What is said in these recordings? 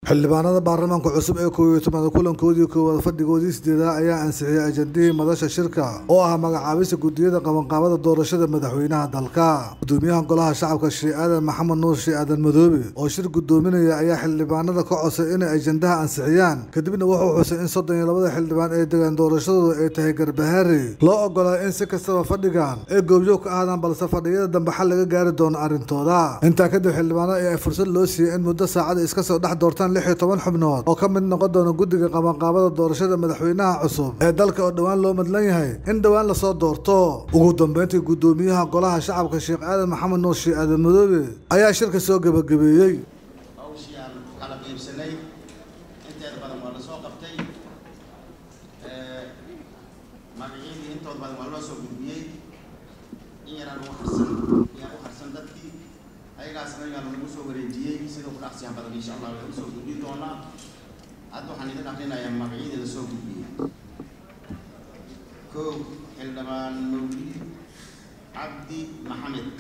xildhibaanada baarlamaanka cusub ee koob iyo tobnaad kulankoodii koowaad fadhigoodii sideedaad ayaa ansixiyey ajandihii madasha shirka oo ah magacaabista gudiyada qabanqaabada doorashada madaxweynaha dalka gudoomiyaha golaha shacabka shee aadan maxamed nuur shee aadan madoobe oo shir gudoominaya ayaa xildhibaanada ka codsay inay ajandaha ansixiyaan kadibna wuxuu xusay in soddon iyo labada xildhibaan ee degaan doorashadooda ay tahay garbahaari loo ogolaa in si kastaba fadhigan ay goobjoog ka ahdaan balse fadhiyada dambe xal laga gaari doono arrintooda intaa kadib xildhibaanada ayaa fursad loo siiyey in muddo saacada iska soo dhex doortaan lix iyo toban xubnood oo ka mid noqon doona guddiga qabanqaabada doorashada madaxweynaha cusub ee dalka oo dhowaan loo madlan yahay in dhowaan lasoo doorto ugu dambeyntii gudoomiyaha golaha shacabka sheekh aadan maxamed nuur shee aadan madoobe ayaa shirka soo gebagabeeyey hawshii aan kala qaybsanay inteeda badan waa la soo qabtay magacyadii intooda badan waa loo soo gudbiyey in yaraan ugu harsan yaan u harsan dadkii ayagaasna ayagaa lagu soo wareejiyey sida ugu dhaqsiyaha badan insha allah way usoo gudbin doonaa hadda waxaan idin akrinayaa magacyadii la soo gudbiyey kow xildhibaan mawlid cabdi maxamed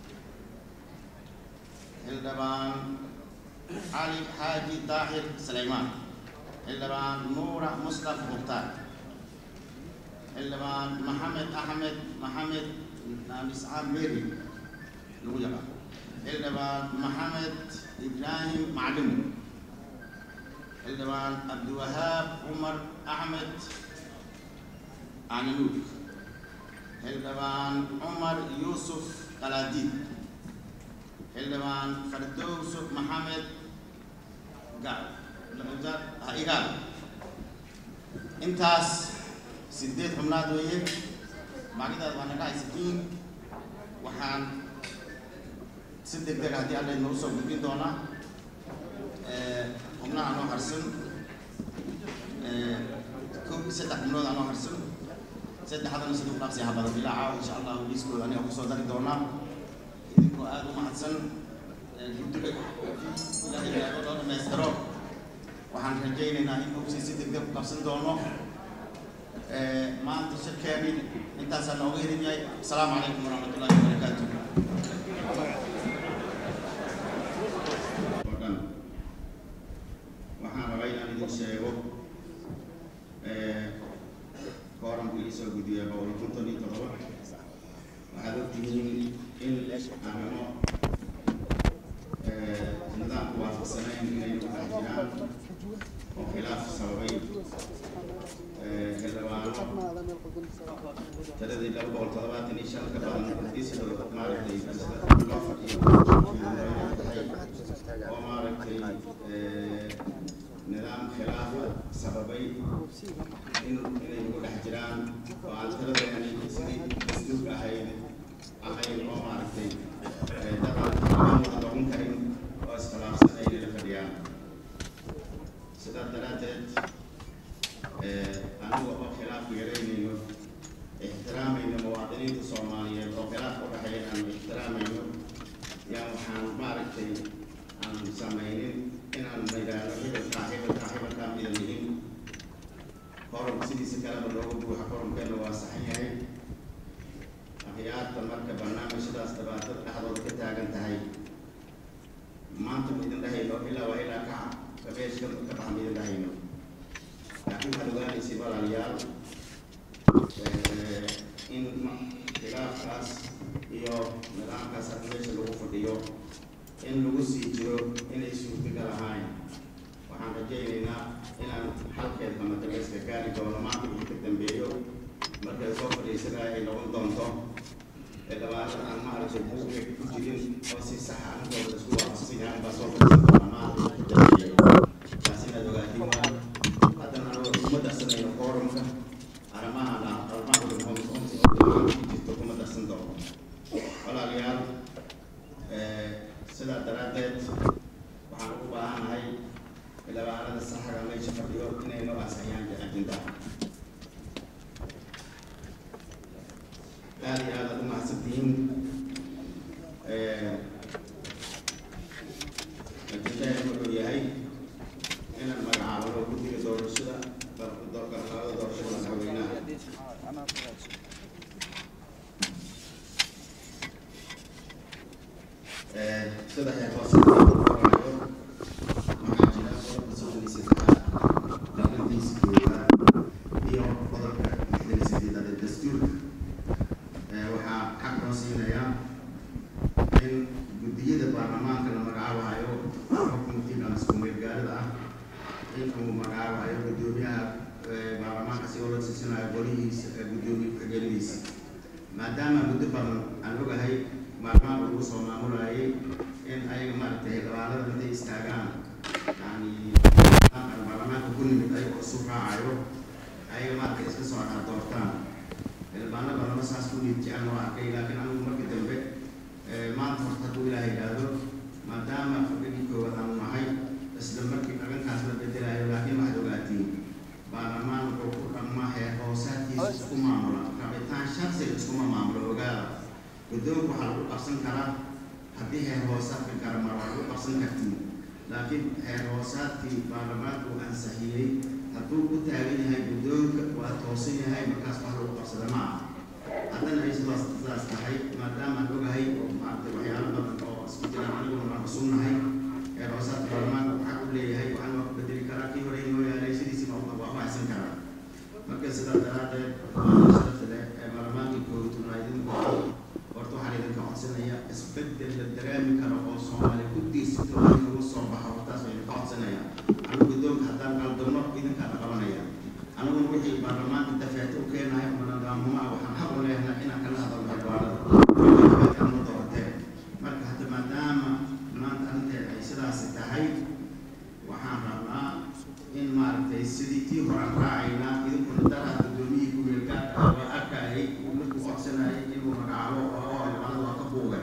xildhibaan cali xaaji daahir sulaymaan xildhibaan nuura mustaf mukhtaar xildhibaan maxamed axmed maxamed miscaan meri lagu yaqaan xildhibaan maxamed ibraahim maclimu xildhibaan cabdiwahaab cumar axmed cananuug xildhibaan cumar yuusuf qalaadiid xildhibaan fardowso maxamed igaal intaas sideed xubnaad weeye magacdaas waa naga haysatiin waxaan si deg deg haddii alla inoo soo gudbin doonaa xubnaha noo harsan ko saddex xubnood anoo harsan saddexdana sida u dhaqsi habada bilaaca insha allahu liiskooda aniga kusoo dari doonaa idinkoo aada u mahadsan guddiga ilaahay ilaaho loo dhamaystiro waxaan rajaynaynaa in howsii si deg deg u qabsan doono maanta shirkeeni intaasaa nooga helin yahay asalaamu calaykum waraxmat ullahi wabarakaatu waxaan rabaa inaan idin sheego kooranku ii soo gudbiya boqol konton iyo todoba waxaad ogtihiin in arrimo nidaamku waafaqsanayn inay ku dhex jiraan oo khilaaf sababay xildhibaano tiradii laba boqol toddobaatan iyo shan ka badan isdoo maaragtay loo fadhiyo oo maaragtay nidaam khilaafa sababay in inay ugu dhex jiraan oo aan tiradeeni sidii isduug ahayd ahayn oo maaragtay dadaan noqon karin oo iskhilaafsan ay la fadhiyaan sidaa daraaddeed aniga oo khilaafku yaraynayno ixtiraamayno muwaadiniinta soomaaliyeed oo khilaafka u dhexeeya aan ixtiraamayno yaan waxaan maaragtay aan samaynin inaan maydaano xibilkaa xibilkaa xibilkaa midan yihin korom sidiisa kaleba loogu buuxa koromkeena waa saxan yahay akhyaarta marka barnaamijyadaas dhibaatada dhexdooda ka taagan tahay maanta ma idin dhahayno ilaa waa ilaa kaca kabeeshka ka baxa ma idin dhahayno laakiin waxaad ogaanaysa walaalayaal in khilaafkaas iyo nidaamkaas hadda meesha lagu fadhiyo in lagu sii jiro inay suurtagal ahayn waxaan rajaynaynaa inaan xalkeed hamadagayska gaari doono maanta wixii ka dambeeyo markay soo fadhiisanaya ay noqon doonto dhabaatan aan maaragtay buuga ku jirin oo si sax anigooda isku waafaqsan yahay baa soo fadhiisan doona maanta taas inaad ogaatiin waa haddana anagoo kuma darsanayno foorumka arrimahana arrimaha jirto kuma darsan doono walaalayaal sidaa daraaddeed waxaan ugu baahanahay xildhibaanada saxaga meesha fadhiyo inay noo ansixiyaan ajendaha aada iyo aad aad u mahadsantihiin ajendahan wuxuu yahay inaan magacaabano guddiga doorashada qabanqaabada doorashada madaxweynaha sida xeerfaasinta waxaa jira in uu magacaabayo guddoomiyaha baarlamaanka si oo la siisanayo golihiisa guddoomiye ku-xigeenadiisa maadaama muddo badan aan ogahay baarlamaanka lagu soo maamulayay in ayaga maaragtay xildhibaanada intay istaagaan yani baarlamaanka ku nimid ayagoo isu raacayo ayaga maaragtay iska soo dhaa doortaan xildhibaano badanna saas ku dhiid jecel noo arkay laakiin anigu markii dambe maanta horta hadduu ilaah yidhaahdo maadaama fadhigii koowaad aanu nahay isla markii arrinkaas la bedelayo laakiin waxaad ogaatiin baarlamaan wuxuu ku dhammaa heer hoosaadkiisa isku maamula rabitaan shaksiga iskuma maamulo ogaada guddoonka waxaa lagu qabsan karaa haddii heer hoosaadka kale mar waa lagu qabsan kartiin laakiin heer hoosaadkii baarlamaanka uu ansixiyey hadduu ku taagan yahay guddoonka waa toosan yahay markaas wax lagu qabsada ma aha haddana ay sidaas sidaas tahay maadaama aan ogahay oo maaragtay waxyaalo badan oo isku jiraan aniguna waan cusubnahay heer hoosaadka baarlamaanka waxaa u leeyahay waxaan waa ku bedeli karaa kii hore inoo yaalay sidiisii waa waa ku haysan karaa marka sidaas daraaddeed sharafta leh ee baarlamaankii koobi tobnaad idinku horta waxaan idinka codsanaya isbeddel la dareemi karo oo soomaali ku diirsato in lagu soo baxo hortaas waa idinka codsanaya anigu guddoonka haddaan qaldamo idinkaa la qabanaya aniguna wixii baarlamaanka dafeeto u keenayo oo nadaamuma waxaan xaq u leeyahay inaan kala hadalno xildhibaanada ma doorateen marka hadda maadaama maanta arrinteeda ay sidaasi tahay waxaan rabnaa in maaragtay sidii tii horaan raacaynaa idinkuna daraha guddoomiyihii ku-meelgaarka ah waa arkayay markuu codsanayay inuu magacaabo oo xildhibaanada waa ka buugan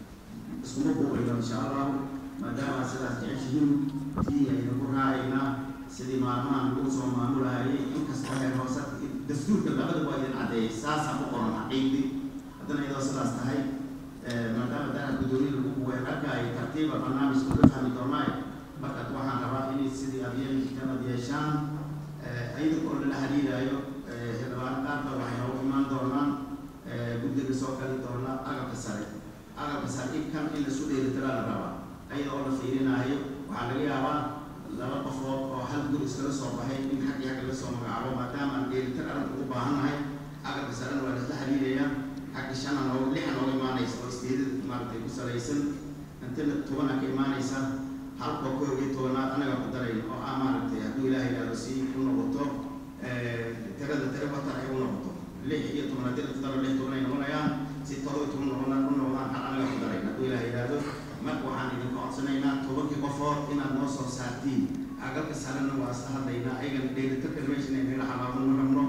iskuma buuqayno insha allahu maadaama sidaas jeceshihiin tii aynu ku raacaynaa sidii maalmahan lagu soo maamulayay inkastoo heer hoose dastuurka labada waa idin caddeeyay saasaa ku qoran xaqiiqdii haddana iyadoo sidaas tahay maadaama daraha guddoomiye lagu buugan arkayay tartiiba barnaamijka la fahmi doonaayo marka waxaan rabaa inay sidii adyeenkan ad yeeshaan ayada oo lala xiriirayo xildhibaano qaarka waxay noogu imaan doonaan guddiga soo gali doona agabka sare agabka sare inkan in lasu dheelitiraa la rabaa ayada oo la fiirinaayo waxaa laga yaabaa laba qofood oo hal gur iskala soo baxay in xaggi xagga laga soo magacaabo maadaama aan dheelitir arrinta ugu baahannahay agabka sarena waa lasla xiriiraya xagga shana nooga lixa nooga imaanaysa oo isdeedada maaragtay ku salaysan intana tobana ka imaanaysa halka koob iyo tobanaad anaga ku darayn oo ah maaragtay hadduu ilaahay yidhaahdo si u noqoto tirada tira batar ay u noqoto lix iyo tobanaad tira ku daro lix toban ay noqonayaan si todoba iyo toban noqonaan u noqdaan hal anaga ku darayn hadduu ilaahay yidhaahdo marka waxaan idinka codsanaynaa tobankii qofood inaad noo soo saartiin agalka sarena waa isla hadlaynaa ayagana dheelitirka meeshan ay naga xalaabo ma rabno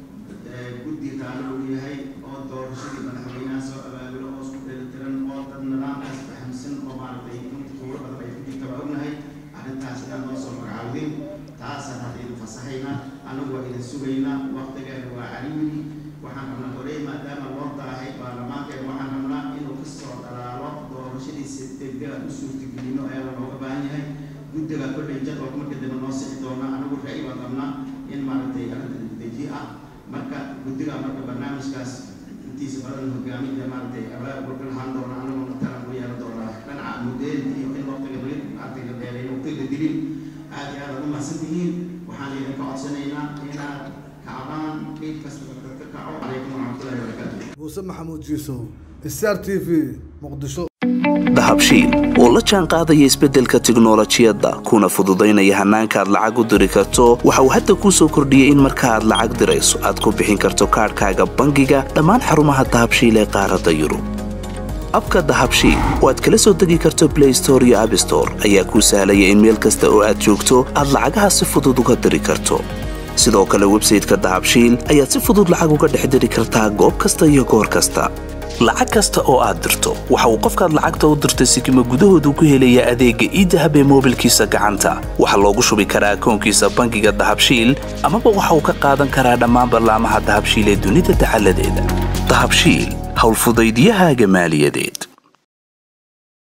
guddi taalo uu yahay oo doorashadii madaxweynaha soo abaabulo oo isku dheelitiran oo dad nidaamkaas fahamsan oo maaragtay kuwa badan ay ku jirta waa ognahay arrintaas inaad noo soo magacaawdin taasaan hadda idin fasaxaynaa anagu waa idin sugaynaa waqtigeena waa cariiri waxaan rabnaa horey maadaama loo daahay baarlamaankeena waxaan rabnaa inuu kasoo dhalaalo doorashadiisa degdega u suurtagelino ayaa looga baahan yahay guddiga kolley jadwalka marka dambe noo sixi doona anagu ra'yi baan qabnaa in maaragtay arrinta degdeji ah marka guddiga marka barnaamijkaas intiisa badan hogaaminta maaragtay abaabulka lahaan doona anaguna taran u yeelan doonaa dhinaca mudeenta iyo in waqtiga maaragtay la dheereeyo waqtiga la dilin aad iyo aad aad u mahadsan tihiin waxaan idinka codsanaynaa inaad kacdaan qeyb kasta ka kaco calaykum waraxmatullahi wabarakaatu muuse maxamuud jiisow star t v muqdisho dahabshiil oo la jaan qaadaya isbeddelka tiknolojiyadda kuna fududaynaya hannaanka aad lacag u diri karto waxa uu hadda kuu soo kordhiyey in marka aad lacag dirayso aad ku bixin karto kaadhkaaga bangiga dhammaan xarumaha dahabshiil ee qaaradda yurub abka dahabshiil oo aad kala soo degi karto blay store iyo abstore ayaa kuu sahlaya in meel kasta oo aad joogto aad lacagaha si fudud uga diri karto sidoo kale websayteka dahabshiil ayaad si fudud lacag uga dhex diri kartaa goob kasta iyo goor kasta lacag kasta oo aad dirto waxa uu qofkaad lacagta u dirtay sikima gudahoodu ku helayaa adeegga iidahab ee moobilkiisa gacanta waxaa loogu shubi karaa akoonkiisa bangiga dahabshiil amaba waxa uu ka qaadan karaa dhammaan ballaamaha dahabshiil ee dunida dacaladeeda dahabshiil howlfudaydyahaaga maaliyadeed